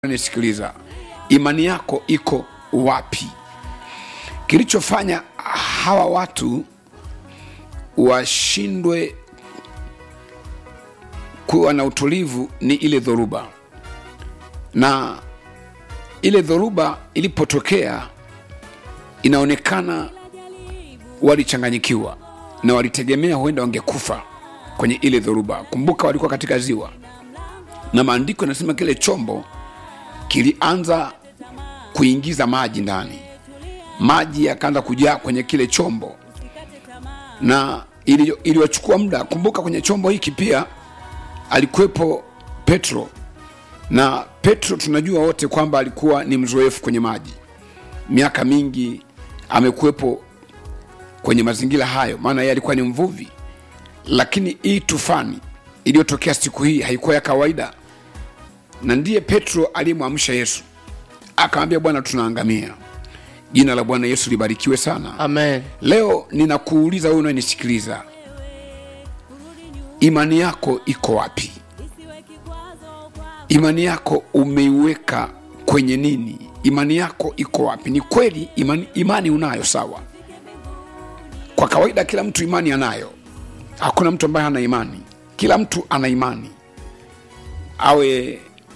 nisikiliza imani yako iko wapi kilichofanya hawa watu washindwe kuwa na utulivu ni ile dhoruba na ile dhoruba ilipotokea inaonekana walichanganyikiwa na walitegemea huenda wangekufa kwenye ile dhoruba kumbuka walikuwa katika ziwa na maandiko yanasema kile chombo kilianza kuingiza maji ndani maji yakaanza kujaa kwenye kile chombo na ili- iliwachukua muda kumbuka kwenye chombo hiki pia alikuwepo petro na petro tunajua wote kwamba alikuwa ni mzoefu kwenye maji miaka mingi amekuwepo kwenye mazingira hayo maana yeye alikuwa ni mvuvi lakini hii tufani iliyotokea siku hii haikuwa ya kawaida na ndiye petro aliyemwamsha yesu akamwambia bwana tunaangamia jina la bwana yesu libarikiwe sana Amen. leo ninakuuliza wewe unanisikiliza imani yako iko wapi imani yako umeiweka kwenye nini imani yako iko wapi ni kweli imani, imani unayo sawa kwa kawaida kila mtu imani anayo hakuna mtu ambaye hana imani kila mtu ana imani awe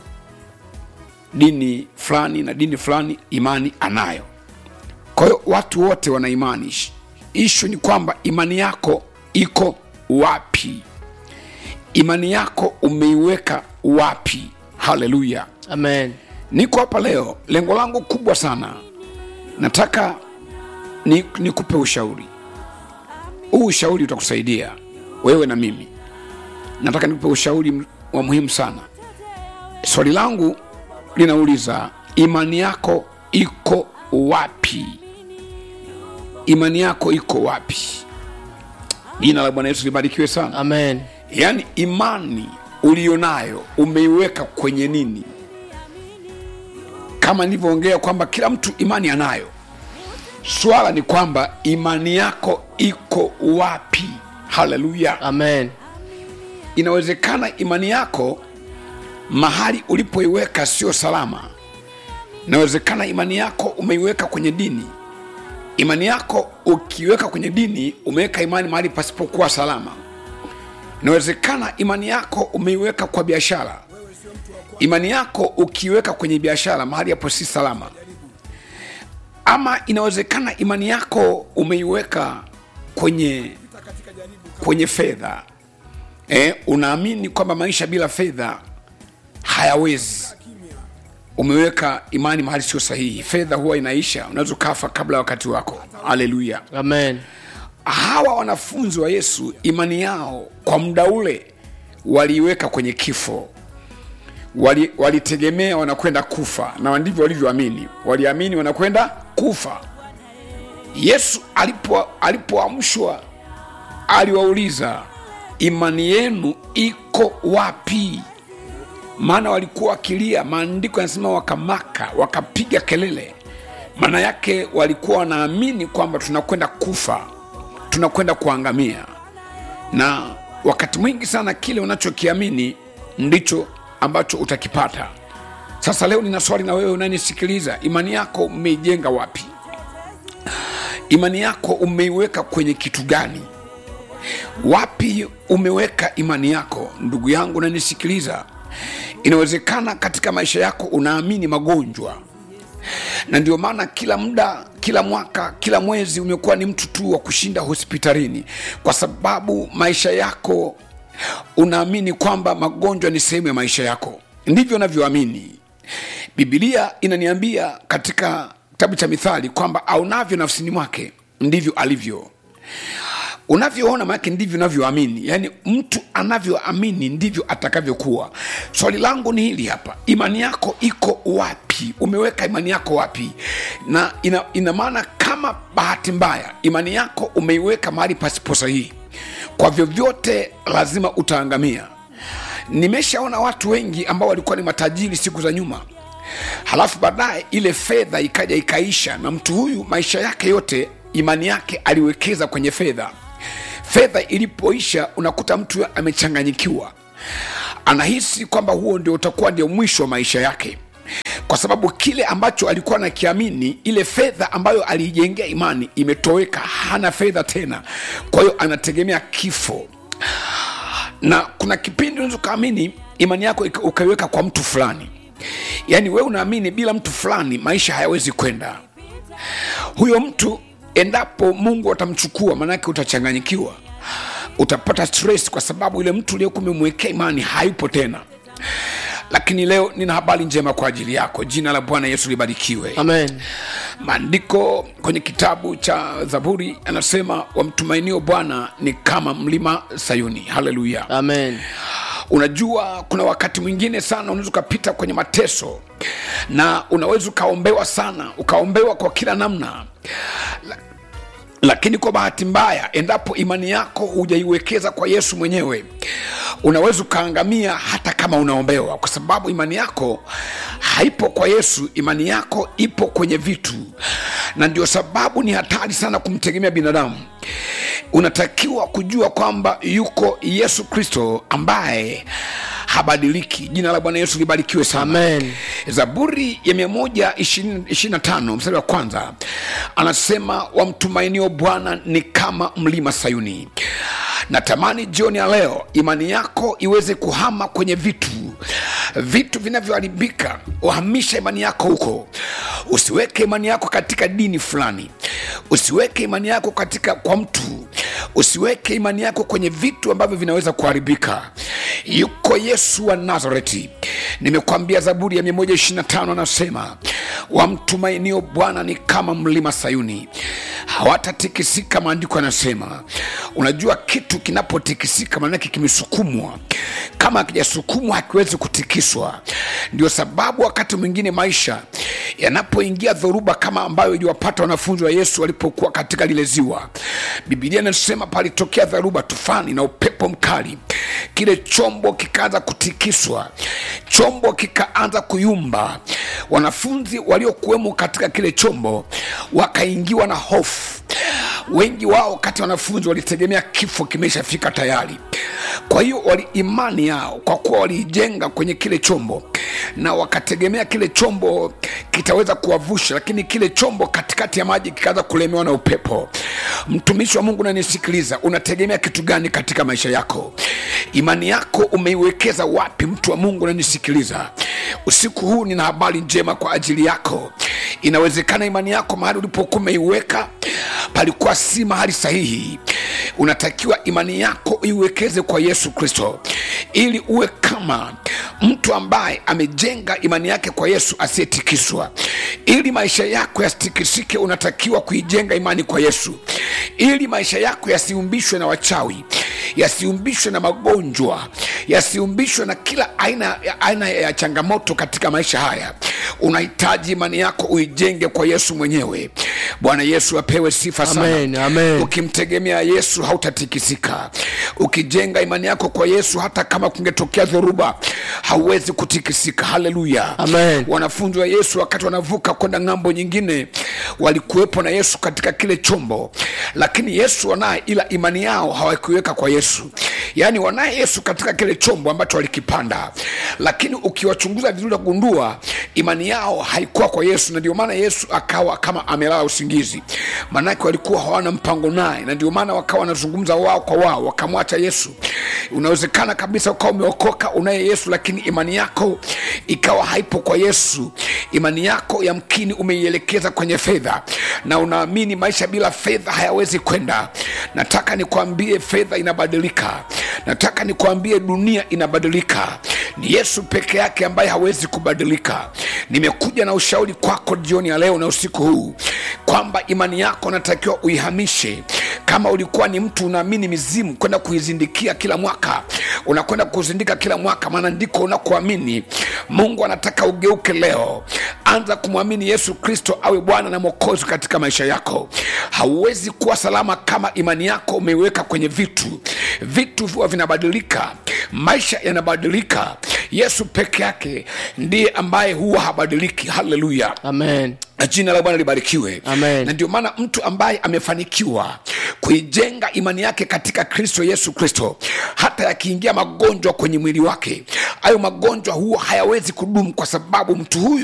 dini fulani na dini fulani imani anayo kwa hiyo watu wote wana imani Ish- ishu ni kwamba imani yako iko wapi imani yako umeiweka wapi haleluya Amen. niko hapa leo lengo langu kubwa sana nataka ni- nikupe ushauri huu ushauri utakusaidia wewe na mimi nataka nikupe ushauri m- wa muhimu sana swali langu linauliza imani yako iko wapi imani yako iko wapi jina la bwana yesu libarikiwe sana Amen. yaani imani ulionayo umeiweka kwenye nini kama nilivyoongea kwamba kila mtu imani anayo swala ni kwamba imani yako iko wapi haleluya Amen. inawezekana imani yako mahali ulipoiweka sio salama inawezekana imani yako umeiweka kwenye dini imani yako ukiweka kwenye dini umeweka imani mahali pasipokuwa salama inawezekana imani yako umeiweka kwa biashara imani yako ukiweka kwenye biashara mahali hapo si salama ama inawezekana imani yako umeiweka kwenye kwenye fedha eh, unaamini kwamba maisha bila fedha hayawezi umeweka imani mahali sio sahihi fedha huwa inaisha unaweza ukafa kabla ya wakati wako haleluya Amen. hawa wanafunzi wa yesu imani yao kwa muda ule waliiweka kwenye kifo Wali- walitegemea wanakwenda kufa na ndivyo walivyoamini waliamini wanakwenda kufa yesu alipo- alipoamshwa aliwauliza imani yenu iko wapi maana walikuwa wakilia maandiko yanasema wakamaka wakapiga kelele maana yake walikuwa wanaamini kwamba tunakwenda kufa tunakwenda kuangamia na wakati mwingi sana kile unachokiamini ndicho ambacho utakipata sasa leo nina swali na wewe unanisikiliza imani yako umeijenga wapi imani yako umeiweka kwenye kitu gani wapi umeweka imani yako ndugu yangu unanisikiliza inawezekana katika maisha yako unaamini magonjwa na ndio maana kila muda kila mwaka kila mwezi umekuwa ni mtu tu wa kushinda hospitalini kwa sababu maisha yako unaamini kwamba magonjwa ni sehemu ya maisha yako ndivyo unavyoamini bibilia inaniambia katika kitabu cha mithali kwamba aunavyo nafsini mwake ndivyo alivyo unavyoona maanake ndivyo unavyoamini yaani mtu anavyoamini ndivyo atakavyokuwa swali langu ni hili hapa imani yako iko wapi umeweka imani yako wapi na ina, ina maana kama bahati mbaya imani yako umeiweka mahali pasipo sahihi kwa vyovyote lazima utaangamia nimeshaona watu wengi ambao walikuwa ni matajiri siku za nyuma halafu baadaye ile fedha ikaja ikaisha na mtu huyu maisha yake yote imani yake aliwekeza kwenye fedha fedha ilipoisha unakuta mtu amechanganyikiwa anahisi kwamba huo ndio utakuwa ndio mwisho wa maisha yake kwa sababu kile ambacho alikuwa nakiamini ile fedha ambayo aliijengea imani imetoweka hana fedha tena kwa hiyo anategemea kifo na kuna kipindi unaweza ukaamini imani yako ika- ukaiweka kwa mtu fulani yaani wewe unaamini bila mtu fulani maisha hayawezi kwenda huyo mtu endapo mungu atamchukua maanake utachanganyikiwa utapata stress kwa sababu yule mtu uliokuwa umemwekea imani hayupo tena lakini leo nina habari njema kwa ajili yako jina la bwana yesu libarikiwe amen maandiko kwenye kitabu cha zaburi anasema wamtumainio bwana ni kama mlima sayuni haleluya amen unajua kuna wakati mwingine sana unaweza ukapita kwenye mateso na unaweza ukaombewa sana ukaombewa kwa kila namna La- lakini kwa bahati mbaya endapo imani yako hujaiwekeza kwa yesu mwenyewe unaweza ukaangamia hata kama unaombewa kwa sababu imani yako haipo kwa yesu imani yako ipo kwenye vitu na ndio sababu ni hatari sana kumtegemea binadamu unatakiwa kujua kwamba yuko yesu kristo ambaye habadiliki jina la bwana yesu libarikiwe sana Amen. zaburi ya 125 mstari wa kwanza anasema wamtumainio bwana ni kama mlima sayuni natamani jioni ya leo imani yako iweze kuhama kwenye vitu vitu vinavyoharibika uhamisha imani yako huko usiweke imani yako katika dini fulani usiweke imani yako katika kwa mtu usiweke imani yako kwenye vitu ambavyo vinaweza kuharibika yuko yesu wa nazareti nimekwambia zaburi ya 125 anasema wamtumainio bwana ni kama mlima sayuni hawatatikisika maandiko yanasema unajua kitu kinapotikisika maanake kimesukumwa kama akijasukumwa hakiwezi kutikiswa ndio sababu wakati mwingine maisha yanapoingia dhoruba kama ambayo iliwapata wanafunzi wa yesu walipokuwa katika lile ziwa bibilia inasema palitokea dharuba tufani na upepo mkali kile chombo kikaanza kutikiswa chombo kikaanza kuyumba wanafunzi waliokuwemo katika kile chombo wakaingiwa na hofu wengi wao kati ya wanafunzi walitegemea kifo kimeshafika tayari kwa hiyo wali imani yao kwa kuwa waliijenga kwenye kile chombo na wakategemea kile chombo kitaweza kuwavusha lakini kile chombo katikati ya maji kikaanza kulemewa na upepo mtumishi wa mungu nanisikiliza unategemea kitu gani katika maisha yako imani yako umeiwekeza wapi mtu wa mungu nanisikiliza usiku huu nina habari njema kwa ajili yako inawezekana imani yako mahali ulipokuwa umeiweka palikuwa si mahali sahihi unatakiwa imani yako iwekeze kwa yesu kristo ili uwe kama mtu ambaye amejenga imani yake kwa yesu asiyetikiswa ili maisha yako yasitikisike unatakiwa kuijenga imani kwa yesu ili maisha yako yasiumbishwe na wachawi yasiumbishwe na magonjwa yasiumbishwe na kila aina, aina ya changamoto katika maisha haya unahitaji imani yako uijenge kwa yesu mwenyewe bwana yesu apewe sifa sana Amen, amen. ukimtegemea yesu hautatikisika ukijenga imani yako kwa yesu hata kama kungetokea dhoruba hauwezi kutikisika haleluya Amen. wanafunzi wa yesu wakati wanavuka kwenda ng'ambo nyingine walikuwepo na yesu katika kile chombo lakini yesu wanaye ila imani yao hawakuiweka kwa yesu yaani wanaye yesu katika kile chombo ambacho walikipanda lakini ukiwachunguza vizuri utagundua imani yao haikuwa kwa yesu na ndio maana yesu akawa kama amelala usingizi maanake walikuwa hawana mpango naye na ndio maana wakawa wanazungumza wao kwa wao wakamwacha yesu unawezekana kabisa ukawa umeokoka unaye yesu lakini imani yako ikawa haipo kwa yesu imani yako yamkini umeielekeza kwenye fedha na unaamini maisha bila fedha hayawezi kwenda nataka nikwambie fedha inabadilika nataka nikwambie dunia inabadilika ni yesu peke yake ambaye hawezi kubadilika nimekuja na ushauri kwako jioni ya leo na usiku huu kwamba imani yako natakiwa uihamishe kama ulikuwa ni mtu unaamini mizimu kwenda kuizindikia kila mwaka unakwenda kuzindika kila mwaka maana ndiko unakuamini mungu anataka ugeuke leo anza kumwamini yesu kristo awe bwana na mwokozi katika maisha yako hauwezi kuwa salama kama imani yako umeiweka kwenye vitu vitu huwa vinabadilika maisha yanabadilika yesu peke yake ndiye ambaye huwa habadiliki haleluya amen na jina la bwana libarikiwe Amen. na ndio maana mtu ambaye amefanikiwa kuijenga imani yake katika kristo yesu kristo hata yakiingia magonjwa kwenye mwili wake hayo magonjwa huwa hayawezi kudumu kwa sababu mtu huyu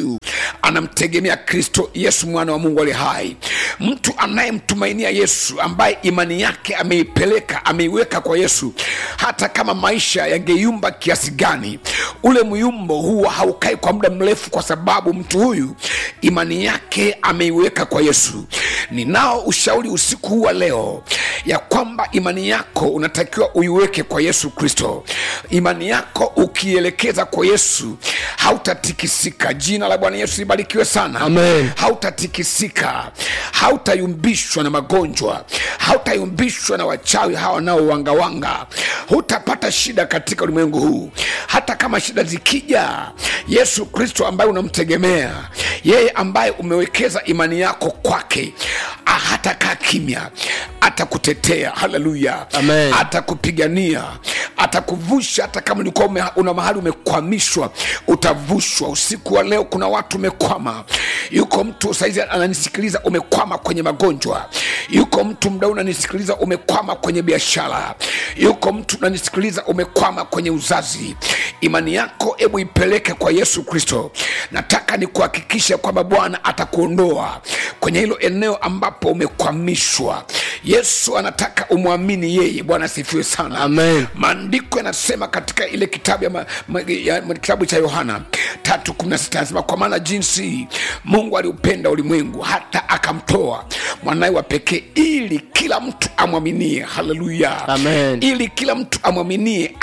anamtegemea kristo yesu mwana wa mungu ali hai mtu anayemtumainia yesu ambaye imani yake ameipeleka ameiweka kwa yesu hata kama maisha yangeyumba kiasi gani ule myumbo huwa haukai kwa muda mrefu kwa sababu mtu huyu imani yake ameiweka kwa yesu ninao ushauri usiku huu wa leo ya kwamba imani yako unatakiwa uiweke kwa yesu kristo imani yako ukielekeza kwa yesu hautatikisika jina la bwana yesu libarikiwe sana Amen. hautatikisika hautayumbishwa na magonjwa hautayumbishwa na wachawi hawa wanaowangawanga hutapata shida katika ulimwengu huu hata kama shida zikija yesu kristo ambaye unamtegemea yeye ambaye umewekeza imani yako kwake ah, hatakaa kimya atakutetea haleluya Amen. atakupigania atakuvusha hata kama ulikuwa ume, una mahali umekwamishwa utavushwa usiku wa leo kuna watu umekwama yuko mtu saizi ananisikiliza umekwama kwenye magonjwa yuko mtu mda unanisikiliza umekwama kwenye biashara yuko mtu unanisikiliza umekwama kwenye uzazi imani yako hebu ipeleke kwa yesu kristo nataka nikuhakikishe kwamba bwana atakuondoa kwenye hilo eneo ambapo umekwamishwa yesu anataka umwamini yeye bwana asifiwe sana Amen. maandiko yanasema katika ile kitabu ya, ma, ma, ya ma, kitabu cha yohana tatu kumi na sita anasema kwa maana jinsi mungu aliupenda ulimwengu hata akamtoa mwanaye wa pekee ili kila mtu amwaminie haleluya Amen. ili kila mtu amwaminie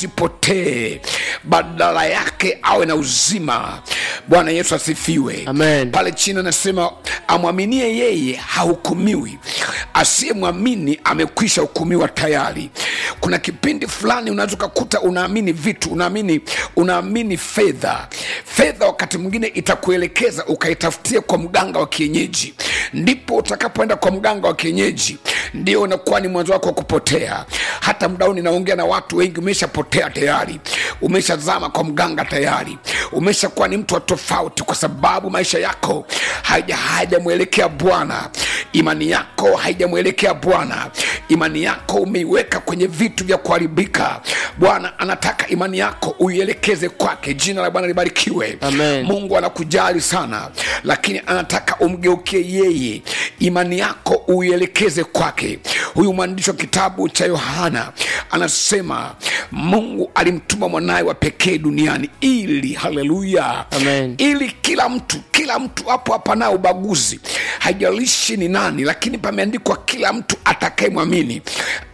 asipotee badala yake awe na uzima bwana yesu asifiwe Amen. pale chini anasema amwaminie yeye hahukumiwi asiyemwamini amekwisha hukumiwa tayari kuna kipindi fulani unaweza ukakuta unaamini vitu unaamini unaamini fedha fedha wakati mwingine itakuelekeza ukaitafutia kwa mganga wa kienyeji ndipo utakapoenda kwa mganga wa kienyeji ndio unakuwa ni mwanzo wako wa kupotea hata mdao ninaongea na watu wengi umeshapotea tayari umeshazama kwa mganga tayari umeshakuwa ni mtu wa tofauti kwa sababu maisha yako haija- haijamwelekea bwana imani yako haijamwelekea bwana imani yako umeiweka kwenye vitu vya kuharibika bwana anataka imani yako uielekeze kwake jina la bwana libarikiwe Amen. mungu anakujali sana lakini anataka umgeukie yeye imani yako uielekeze kwake huyu mwandishi wa kitabu cha yohana anasema mungu alimtuma mwanaye wa pekee duniani ili haleluya Amen. ili kila mtu kila mtu hapo hapana ubaguzi haijalishi ni nani lakini pameandikwa kila mtu atakayemwamini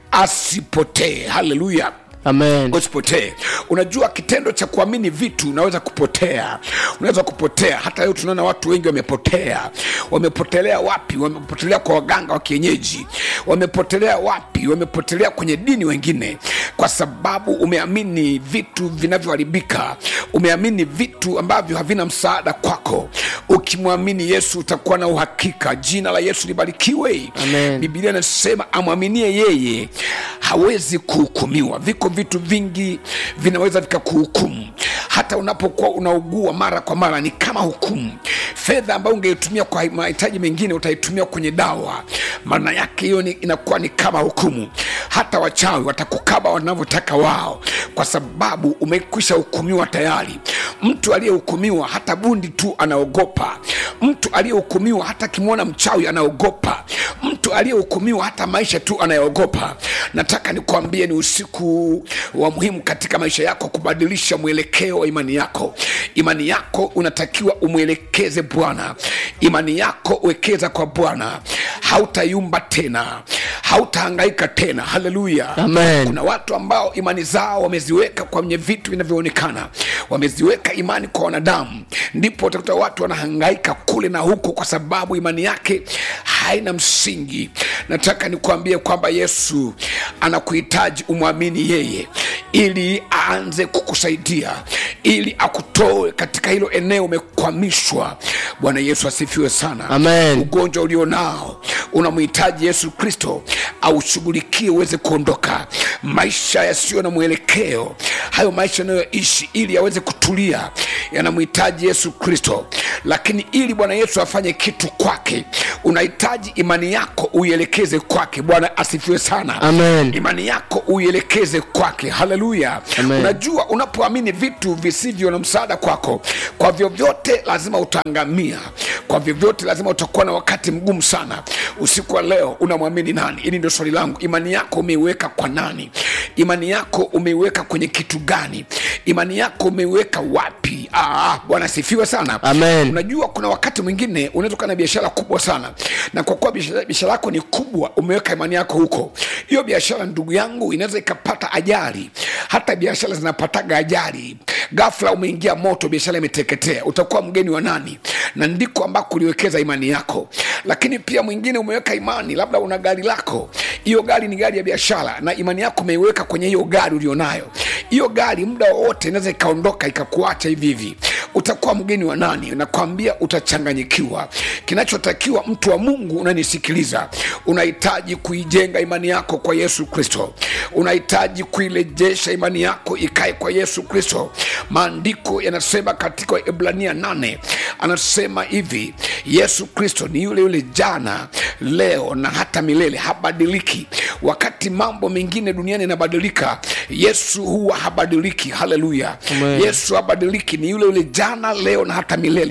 asipotee haleluya Amen. usipotee unajua kitendo cha kuamini vitu unaweza kupotea unaweza kupotea hata leo tunaona watu wengi wamepotea wamepotelea wapi wamepotelea kwa waganga wa kienyeji wamepotelea wapi wamepotelea kwenye dini wengine kwa sababu umeamini vitu vinavyoharibika umeamini vitu ambavyo havina msaada kwako ukimwamini yesu utakuwa na uhakika jina la yesu libarikiwe Amen. bibilia inasema amwaminie yeye hawezi kuhukumiwa viko vitu vingi vinaweza vikakuhukumu hata unapokuwa unaugua mara kwa mara ni kama hukumu fedha ambayo ungeitumia kwa mahitaji mengine utaitumia kwenye dawa maana yake hiyo ni, inakuwa ni kama hukumu hata wachawi watakukaba wanavyotaka wao kwa sababu umekwisha hukumiwa tayari mtu aliyehukumiwa hata bundi tu anaogopa mtu aliyehukumiwa hata akimwona mchawi anaogopa mtu aliyehukumiwa hata maisha tu anayeogopa nataka nikuambie ni usiku wa muhimu katika maisha yako kubadilisha mwelekeo wa imani yako imani yako unatakiwa umwelekeze bwana imani yako wekeza kwa bwana hautayumba tena hautahangaika tena haleluya Amen. kuna watu ambao imani zao wameziweka kwenye vitu vinavyoonekana wameziweka imani kwa wanadamu ndipo utakuta watu wanahangaika kule na huko kwa sababu imani yake haina msingi nataka nikuambie kwamba yesu anakuhitaji umwamini yeye ili aanze kukusaidia ili akutoe katika hilo eneo umekwamishwa bwana yesu asifiwe sana Amen. ugonjwa ulionao unamhitaji yesu kristo aushughulikie uweze kuondoka maisha yasiyo na mwelekeo hayo maisha yanayoishi ili yaweze kutulia yanamhitaji yesu kristo lakini ili bwana yesu afanye kitu kwake unahitaji imani yako uielekeze kwake bwana asifiwe sana Amen. imani yako uielekeze kwake haleluya Amen. unajua unapoamini vitu visivyo na msaada kwako kwa vyovyote lazima utaangamia kwa vyovyote lazima utakuwa na wakati mgumu sana usiku wa leo unamwamini nani hili ndio swali langu imani yako umeiweka kwa nani imani yako umeiweka kwenye kitu gani imani yako umeiweka wapi ah, bwana asifiwe sana Amen. unajua kuna wakati mwingine unaweza kuwa na biashara kubwa sana na kwa kuwa biashara biashara yako ni kubwa umeweka imani yako huko hiyo biashara ndugu yangu inaweza ikapata ajali hata biashara zinapataga ajali gafla umeingia moto biashara imeteketea utakuwa mgeni wa nani na ndiko ambako uliwekeza imani yako lakini pia mwingine umeweka imani labda una gari lako hiyo gari ni gari ya biashara na imani yako umeiweka kwenye hiyo gari ulionayo hiyo gari muda wowote inaweza ikaondoka ikakuacha hivi hivi utakuwa mgeni wa nani nakwambia utachanganyikiwa kinachotakiwa mtu wa mungu unanisikiliza unahitaji kuijenga imani yako kwa yesu kristo unahitaji kuirejesha imani yako ikae kwa yesu kristo maandiko yanasema katika ibrania 8 anasema hivi yesu kristo ni yule yule jana leo na hata milele habadiliki wakati mambo mengine duniani yanabadilika yesu huwa habadiliki haleluya Amen. yesu habadiliki ni yule yule jana leo na hata milele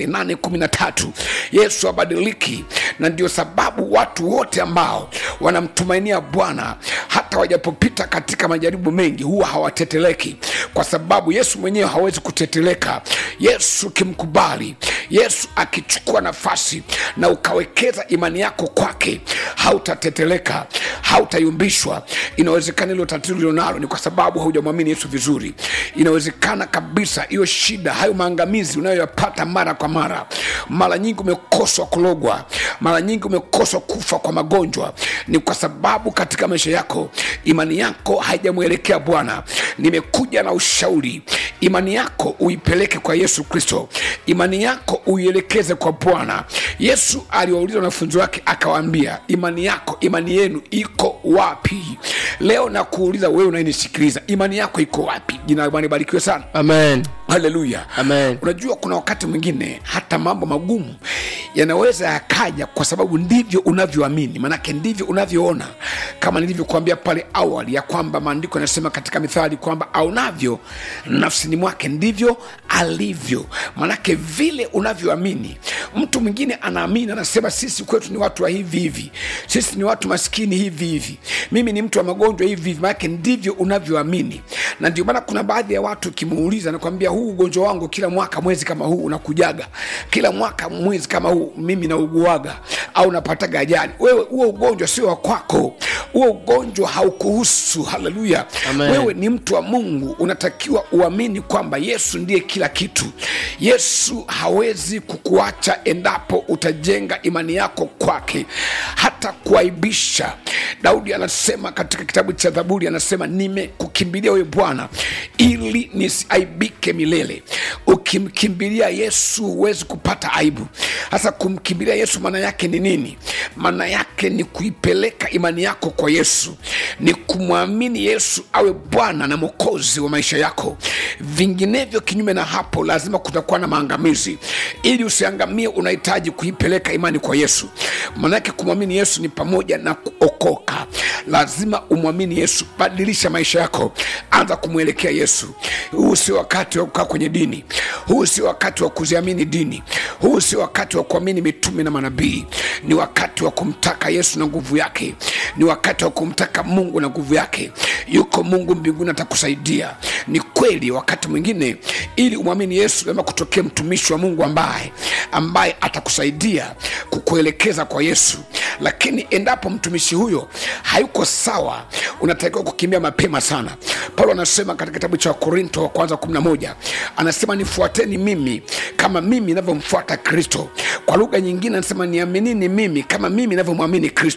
813 yesu habadiliki na ndio sababu watu wote ambao wanamtumainia bwana hata wajapopita katika majaribu mengi huwa hawateteleki kwa sababu yesu mwenyewe hawezi kuteteleka yesu ukimkubali yesu akichukua nafasi na ukawekeza imani yako kwake hautateteleka hautayumbishwa inawezekana hilo tatizo lilionalo ni kwa sababu haujamwamini yesu vizuri inawezekana kabisa hiyo shida hayo maangamizi unayoyapata mara kwa mara mara nyingi umekoswa kulogwa mara nyingi umekoswa kufa kwa magonjwa ni kwa sababu katika maisha yako imani yako haijamwelekea bwana nimekuja na ushauri imani yako uipeleke kwa yesu kristo imani yako uielekeze kwa bwana yesu aliwauliza wanafunzi wake akawaambia imani yako imani yenu iko wapi leo nakuuliza wewe unayenisikiliza imani yako iko wapi jina la Bwana libarikiwe sana Amen. haleluya Amen. unajua kuna wakati mwingine hata mambo magumu yanaweza yakaja kwa sababu ndivyo unavyoamini manake ndivyo unavyoona kama nilivyokuambia pale awali ya kwamba maandiko yanasema katika mithali kwamba aunavyo nafsini mwake ndivyo alivyo manake vile unavyoamini mtu mwingine anaamini anasema sisi kwetu ni watu wa hivi hivi sisi ni watu maskini hivi hivi mimi ni mtu wa magonjwa hivi hivi manake ndivyo unavyoamini na ndio maana kuna baadhi ya watu ukimuuliza nakwambia huu ugonjwa wangu kila mwaka mwezi kama huu unakujaga kila mwaka mwezi kama huu mimi nauguaga au napataga ajali wewe huo ugonjwa sio wa kwako huo ugonjwa haukuhusu haleluya Amen. wewe ni mtu wa mungu unatakiwa uamini kwamba yesu ndiye kila kitu yesu hawezi kukuacha endapo utajenga imani yako kwake hata kuaibisha daudi anasema katika kitabu cha zaburi anasema nimekukimbilia wewe bwana ili nisiaibike milele ukimkimbilia yesu huwezi kupata aibu hasa kumkimbilia yesu maana yake ni nini maana yake ni kuipeleka imani yako kwa yesu ni kumwamini yesu awe bwana na mwokozi wa maisha yako vinginevyo kinyume na hapo lazima kutakuwa na maangamizi ili usiangamie unahitaji kuipeleka imani kwa yesu maanake kumwamini yesu ni pamoja na kuokoka lazima umwamini yesu badilisha maisha yako anza kumwelekea yesu huu sio wakati wa kukaa kwenye dini huu sio wakati wa kuziamini dini huu sio wakati wa kuamini mitume na manabii ni wakati wa kumtaka yesu na nguvu yake ni wakati wa kumtaka mungu na nguvu yake yuko mungu mbinguni atakusaidia ni kweli wakati mwingine ili umwamini yesu lazima kutokea mtumishi wa mungu ambaye ambaye atakusaidia kukuelekeza kwa yesu lakini endapo mtumishi huyo hayuko sawa unatakiwa kukimbia mapema sana paulo anasema katika kitabu cha wakorinto wa kwanza 11 anasema nifuateni mimi kama mimi navyomfuata kristo kwa lugha nyingine anasema niaminini mimi kama mimi navyomwamini kristo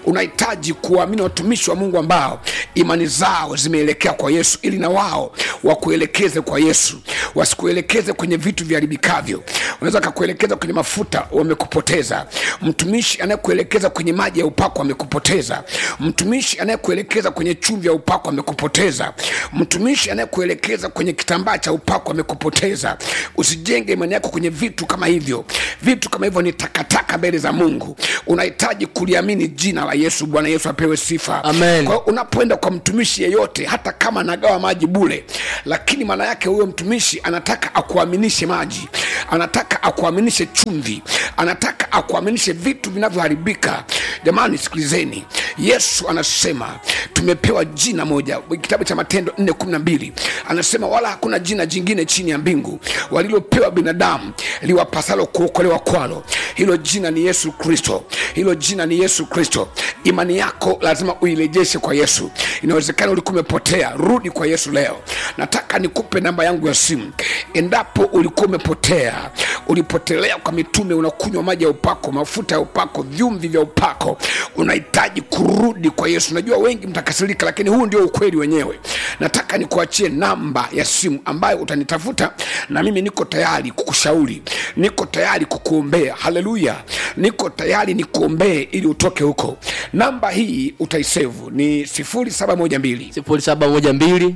unahitaji kuwaamini watumishi wa mungu ambao imani zao zimeelekea kwa yesu ili na wao wakuelekeze kwa yesu wasikuelekeze kwenye vitu viharibikavyo unaweza kakuelekeza kwenye mafuta wamekupoteza mtumishi anayekuelekeza kwenye maji ya upako amekupoteza mtumishi anayekuelekeza kwenye chumvi ya upako amekupoteza mtumishi anayekuelekeza kwenye kitambaa cha upako amekupoteza usijenge imani yako kwenye vitu kama hivyo vitu kama hivyo ni takataka mbele za mungu unahitaji kuliamini jina la yesu bwana yesu apewe sifa Amen. kwa hiyo unapoenda kwa mtumishi yeyote hata kama anagawa maji bule lakini maana yake huyo mtumishi anataka akuaminishe maji anataka akuaminishe chumvi anataka akuaminishe vitu vinavyoharibika jamani sikilizeni yesu anasema tumepewa jina moja kitabu cha matendo 412 anasema wala hakuna jina jingine chini ya mbingu walilopewa binadamu liwapasalo kuokolewa kwalo hilo jina ni yesu kristo hilo jina ni yesu kristo imani yako lazima uirejeshe kwa yesu inawezekana ulikuwa umepotea rudi kwa yesu leo nataka nikupe namba yangu ya simu endapo ulikuwa umepotea ulipotelea kwa mitume unakunywa maji ya upako mafuta ya upako vyumvi vya upako unahitaji kurudi kwa yesu najua wengi mtakasirika lakini huu ndio ukweli wenyewe nataka nikuachie namba ya simu ambayo utanitafuta na mimi niko tayari kukushauri niko tayari kukuombea haleluya niko tayari nikuombee ili utoke huko namba hii utaisevu ni 0712 sifuri saba moja mbili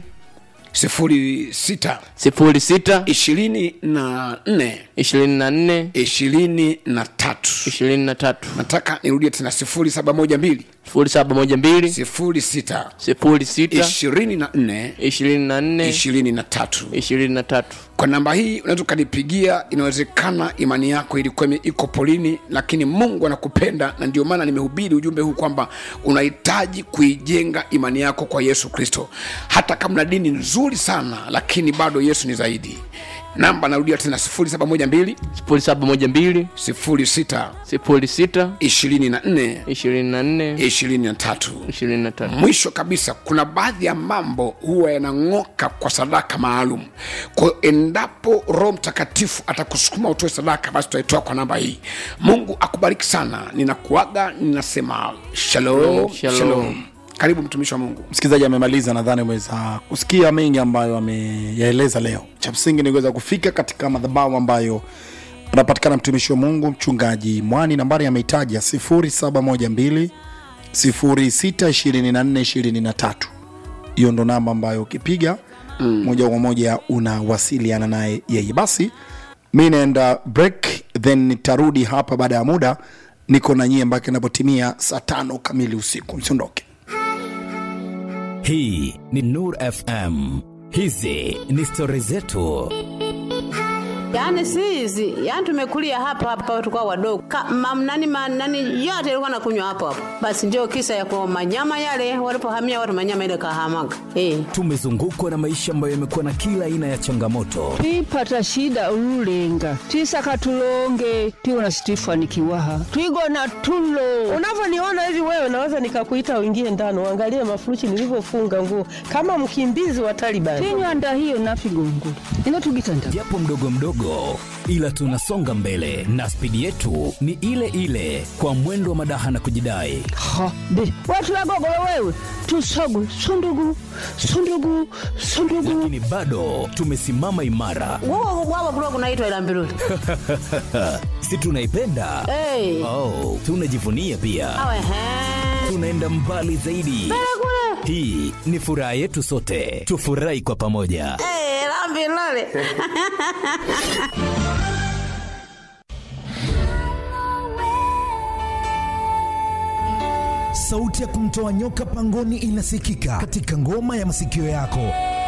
06 sifuri sita 24 ishirini na nne 23 ishirini na tatu nataka nirudie tena 0712 sifuri saba moja mbili 06 sifuri sita 24 ishirini na nne 23 ishirini na tatu kwa namba hii unaweza ukanipigia inawezekana imani yako ilikuwa ime- iko polini lakini mungu anakupenda na ndio maana nimehubiri ujumbe huu kwamba unahitaji kuijenga imani yako kwa yesu kristo hata kama na dini nzuri sana lakini bado yesu ni zaidi namba narudia tena 0712 sifuri saba moja mbili 06 sifuri sita 24 ishirini na nne 23 ishirini na tatu mwisho kabisa kuna baadhi ya mambo huwa yanang'oka kwa sadaka maalum kwa hiyo endapo roho mtakatifu atakusukuma utoe sadaka basi tutaitoa kwa namba hii mungu akubariki sana ninakuaga ninasema shalom, Shalom. shalom. karibu mtumishi wa mungu msikilizaji amemaliza nadhani umeweza kusikia mengi ambayo ameyaeleza leo cha msingi ni kuweza kufika katika madhabahu ambayo anapatikana mtumishi wa mungu mchungaji mwani nambari ameitaja 0712 062423 hiyo ndo namba ambayo ukipiga mm. moja kwa moja unawasiliana naye yeye basi mi naenda break then nitarudi hapa baada ya muda niko na nyie mpaka inapotimia saa tano kamili usiku msiondoke hii ni nur fm hizi ni stori zetu Yaani si hizi, yaani tumekulia hapa hapa tulikuwa wadogo. Ka, mam, nani, ma, nani yote ilikuwa nakunywa hapo hapo. Basi ndio kisa ya kwa manyama yale walipohamia watu manyama ile kahamaga. Eh. tumezungukwa na maisha ambayo yamekuwa na kila aina ya changamoto twipata shida ululenga twisaka tulonge tiwona situifanikiwaha twigona tulo unavyoniona hivi wewe naweza nikakuita uingie ndani uangalie mafuruchi nilivyofunga nguo kama mkimbizi wa Taliban. tinywanda hiyo nafigongo ino tugitanda japo mdogo mdogo ila tunasonga mbele na spidi yetu ni ile ile kwa mwendo wa madaha na kujidai ha be watu wagogolo wewe tusogwe sundugu sundugu sundugu lakini bado tumesimama imara Wao wao kulikuwa kunaitwa ila mbiruli. si tunaipenda Eh. oh, tunajivunia pia Awe he. tunaenda mbali zaidi hii ni furaha yetu sote tufurahi kwa pamoja Eh, la mbiruli. sauti ya kumtoa nyoka pangoni inasikika katika ngoma ya masikio yako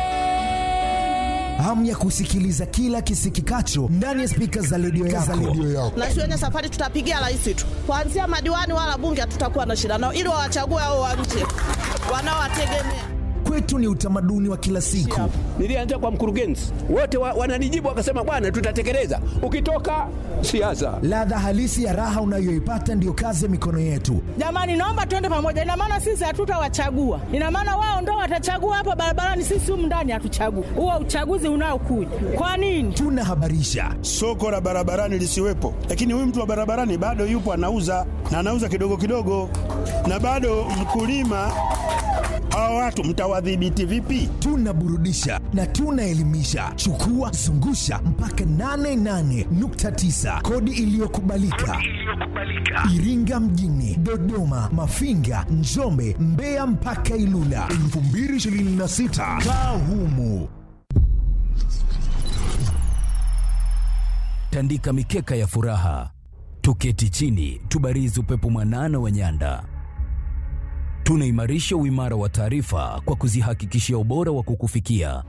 hamu ya kusikiliza kila kisikikacho ndani ya spika za redio yako. na shuleni safari tutapigia rais tu, kuanzia madiwani wala bunge hatutakuwa na shida nao, ili wawachague hao wa nje wanaowategemea. kwetu ni utamaduni wa kila siku. Nilianza kwa mkurugenzi, wote wa, wananijibu wakasema, bwana, tutatekeleza. Ukitoka siasa, Ladha halisi ya raha unayoipata ndiyo kazi ya mikono yetu. Jamani, naomba tuende pamoja. Ina maana sisi hatutawachagua, ina maana wao ndo watachagua hapa barabarani, sisi humu ndani hatuchagui. Huo uchaguzi unaokuja kwa nini? Tunahabarisha, soko la barabarani lisiwepo, lakini huyu mtu wa barabarani bado yupo anauza na anauza kidogo kidogo, na bado mkulima. Hawa watu mtawadhibiti vipi? tunaburudisha na tunaelimisha. Chukua zungusha mpaka 88.9 kodi iliyokubalika Iringa mjini, Dodoma, Mafinga, Njombe, Mbeya mpaka Ilula 2026 kaa humu. tandika mikeka ya furaha, tuketi chini, tubarizi upepo mwanana wa nyanda. Tunaimarisha uimara wa taarifa kwa kuzihakikishia ubora wa kukufikia.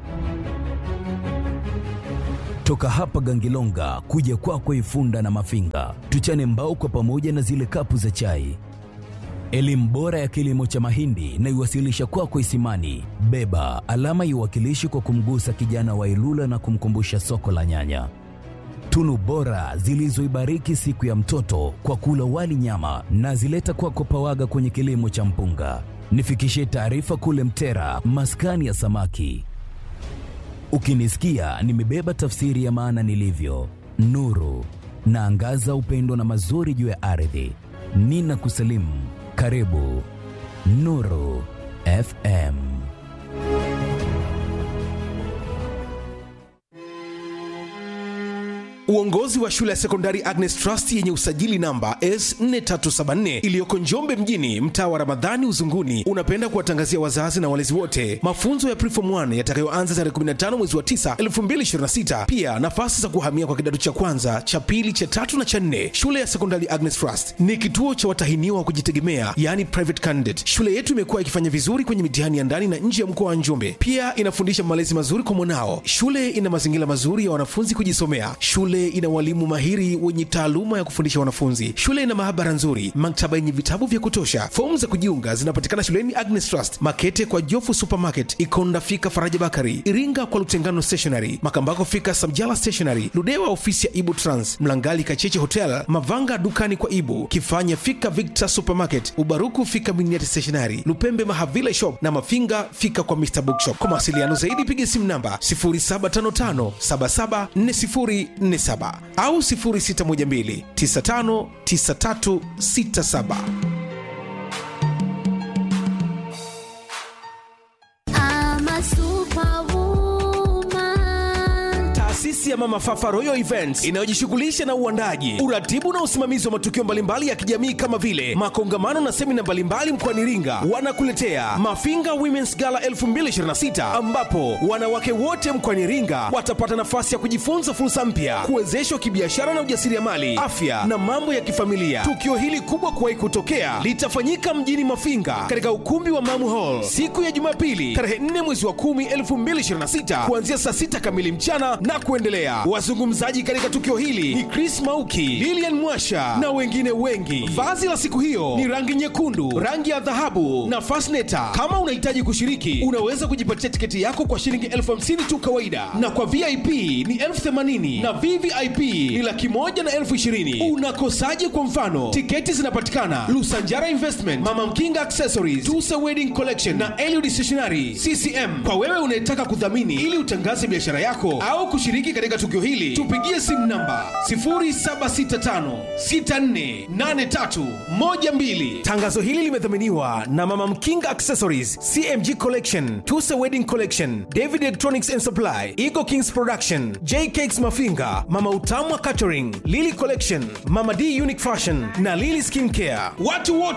Toka hapa Gangilonga kuja kwako Ifunda na Mafinga, tuchane mbao kwa pamoja na zile kapu za chai. Elimu bora ya kilimo cha mahindi na iwasilisha kwako Isimani. Beba alama iwakilishi kwa kumgusa kijana wa Ilula na kumkumbusha soko la nyanya tunu bora zilizoibariki siku ya mtoto kwa kula wali nyama na zileta kwako Pawaga kwenye kilimo cha mpunga. Nifikishie taarifa kule Mtera, maskani ya samaki. Ukinisikia nimebeba tafsiri ya maana nilivyo, nuru naangaza upendo na mazuri juu ya ardhi. Nina kusalimu, karibu Nuru FM. Uongozi wa shule ya sekondari Agnes Trust yenye usajili namba S4374 iliyoko Njombe mjini, mtaa wa Ramadhani Uzunguni, unapenda kuwatangazia wazazi na walezi wote mafunzo ya Preform 1 yatakayoanza tarehe 15 mwezi wa 9 2026. Pia nafasi za kuhamia kwa kidato cha kwanza, cha pili, cha tatu na cha nne. Shule ya sekondari Agnes Trust ni kituo cha watahiniwa wa kujitegemea, yani private candidate. Shule yetu imekuwa ikifanya vizuri kwenye mitihani ya ndani na nje ya mkoa wa Njombe. Pia inafundisha malezi mazuri kwa mwanao. Shule ina mazingira mazuri ya wanafunzi kujisomea. Shule ina walimu mahiri wenye taaluma ya kufundisha wanafunzi. Shule ina maabara nzuri, maktaba yenye vitabu vya kutosha. Fomu za kujiunga zinapatikana shuleni Agnes Trust, Makete kwa Jofu Supermarket, Ikonda fika Faraja Bakari, Iringa kwa Lutengano Stationery, Makambako fika Samjala Stationery, Ludewa ofisi ya Ibu Trans, Mlangali Kacheche Hotel, Mavanga dukani kwa Ibu, Kifanya fika Victor Supermarket, Ubaruku fika Miniati Stationery, Lupembe Mahavile Shop na Mafinga fika kwa Mr Bookshop. Kwa mawasiliano zaidi piga simu namba 0755 774047 au 0612 959367. Taasisi ya Mama Fafa Royal Events inayojishughulisha na uandaji, uratibu na usimamizi wa matukio mbalimbali ya kijamii kama vile makongamano na semina mbalimbali mkoani Iringa, wanakuletea Mafinga Women's Gala 2026 ambapo wanawake wote mkoani Iringa watapata nafasi ya kujifunza fursa mpya, kuwezeshwa kibiashara na ujasiriamali, afya na mambo ya kifamilia. Tukio hili kubwa kuwahi kutokea litafanyika mjini Mafinga katika ukumbi wa Mamu Hall siku ya Jumapili tarehe 4 mwezi wa 10 2026 kuanzia saa 6 kamili mchana na kuendelea. Wazungumzaji katika tukio hili ni Chris Mauki, Lilian Mwasha na wengine wengi. Vazi la siku hiyo ni rangi nyekundu, rangi ya dhahabu na fasneta. Kama unahitaji kushiriki, unaweza kujipatia tiketi yako kwa shilingi elfu hamsini tu kawaida, na kwa VIP ni elfu themanini na VVIP ni laki moja na elfu ishirini. Unakosaje? Kwa mfano, tiketi zinapatikana Lusanjara Investment, Mama Mkinga Accessories, Tusa Wedding Collection na Eliud Stationery CCM. Kwa wewe unayetaka kudhamini ili utangaze biashara yako au kushiriki katika tukio hili, tupigie simu namba 0765648312. Tangazo hili limedhaminiwa na Mama Mkinga Accessories, CMG Collection, Tusa Wedding Collection, David Electronics and Supply, Eagle Kings Production, J Cakes Mafinga, Mama Utamwa Catering, Lily Collection, Mama D Unique Fashion na Lily Skin Care. Watu wote